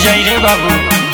जाई रे बाबू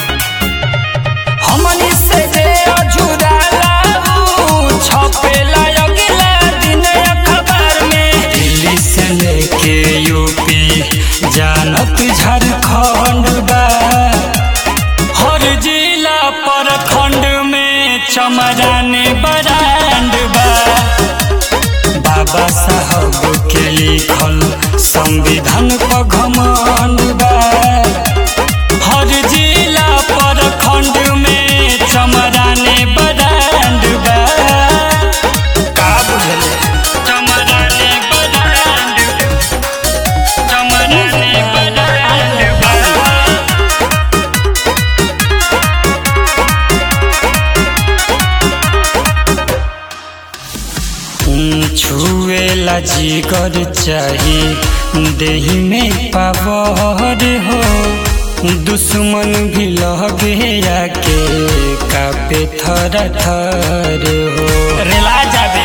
हमनी से जे अझुराला ऊ छपेला अगला दिन अखबार में दिल्ली से लेके यूपी जानत झारखंड बा हर जिला प्रखंड में चमराने बरांड बा बाबा साहब के लिखल संविधान पर घमंड बा हर जिला प्रखंड में चमराने बरांड बा का बुझले चमराने बरांड चमराने बरांड बा छुएला जिगर चाही देही में पावर हो दुश्मन भी लगे आके कापे थर थर हो रेला जाबे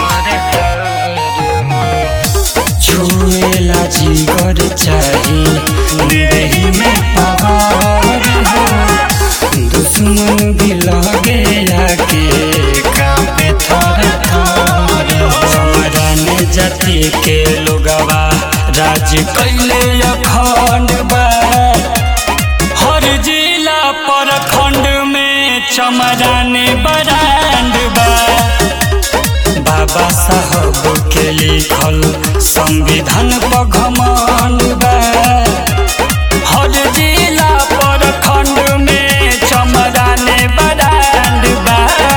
छुएला जिगर चाही देही में पावर हो दुश्मन भी लगे आके कापे थर थर हो समराने जाति के लोगवा राज कैले अखंड बा हर जिला प्रखंड में चमराने बरांड बा बाबा साहब के लिखल संविधान पर घमंड बा हर जिला प्रखंड में चमराने बरांड बा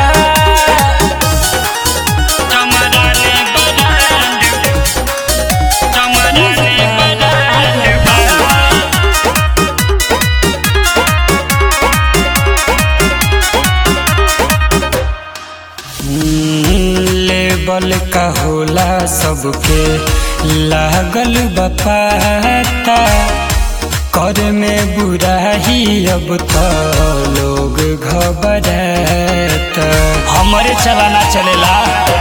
चमराने बरांड चमराने बरांड बा लेबल का होला सबके लागल बपाता कर में बुराही अब तो लोग घबराता हमारे चलाना चलेला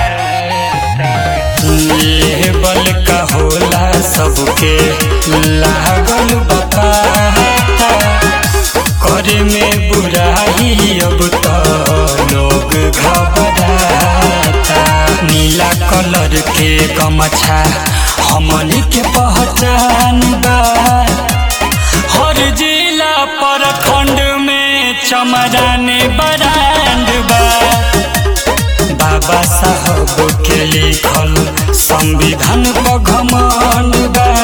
लेबल का होला सबके लागल बपाता कर में बुराही अब तो लोग घबराता नीला कलर के गमछा हमनी के पहचान बा हर जिला प्रखंड में चमराने बरांड बा बाबा साहब के लिखल संविधान पर घमंड बा